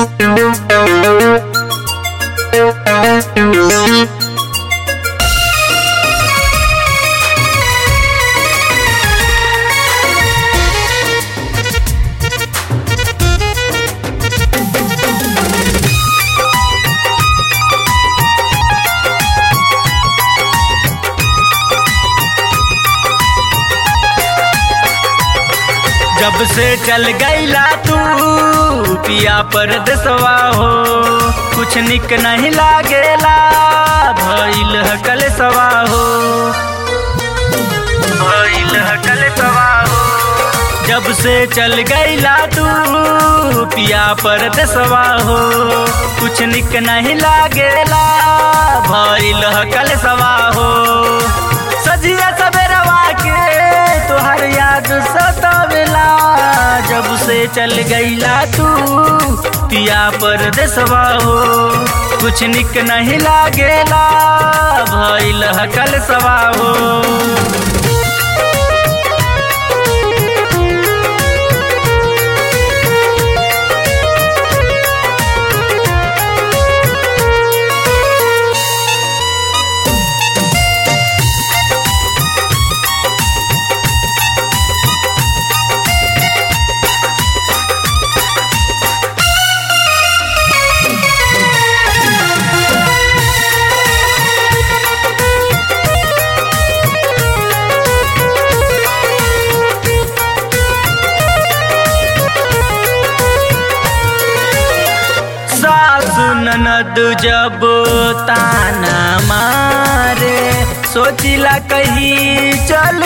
जब से चल गईला तू पिया पर देसवा हो कुछ निक नहीं लागेला भइल हकल सवा हो भइल हकल सवा हो जब से चल गईला तू पिया पर देसवा हो कुछ निक नहीं लागेला भइल हकल सवा हो सजिया सबेरवा के तोहर याद सतावेला जब से चल गईला तू पिया पर देसवा हो कुछ निक नहीं लागेला भइल हकल सवा हो सासु ननद जब ताना मारे सोचिला कहीं चल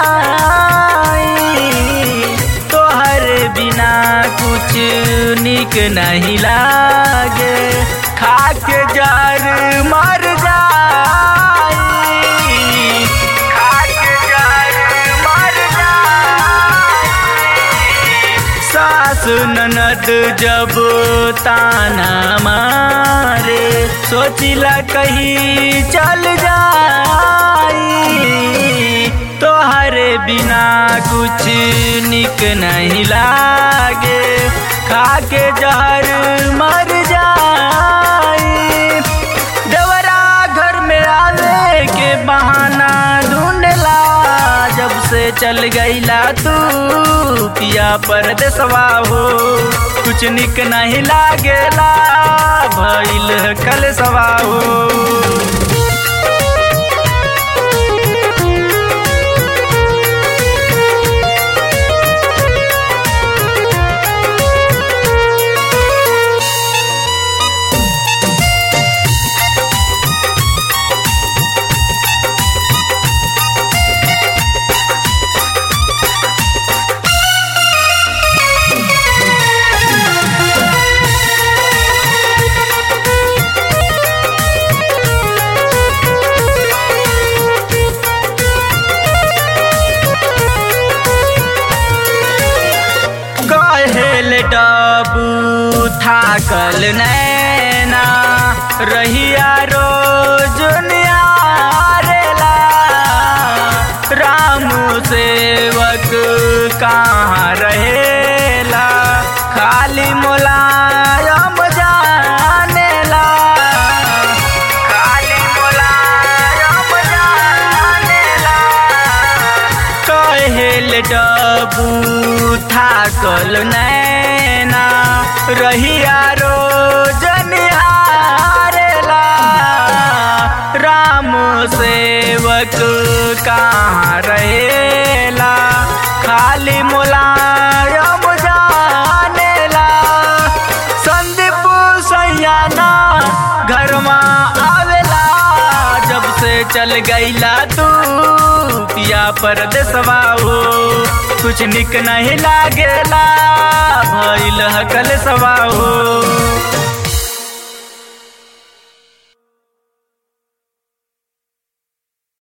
जाई तोहर बिना कुछ निक नहीं लागे खाके जार मर जाई खाके जार मर जाई सास ननद जब ताना मारे सोचिला कहीं चल जाई तोहरे बिना कुछ निक नहीं लागे खाके जहर मर जाई देवरा घर में आवे के बहाना ढूंढला जब से चल गईला तू पिया पर देसवा हो कुछ निक नहीं लागेला भइल कल सवा हो कहेल डबू थाकल नैना रहिया रोज नियारेला राम सेवक कहाँ रहेला खाली मुलायम जानेला खाली मुलायम जानेला कहेल डबू थाकल नैना रहिया रोज निहारेला राम सेवक कहाँ रहेला खाली मुलायम जानेला संदीप सैयाना घर आवेला जब से चल गईला तू पिया पर देसवा हो कुछ निक नहीं लागेला भइल हकल सवा हो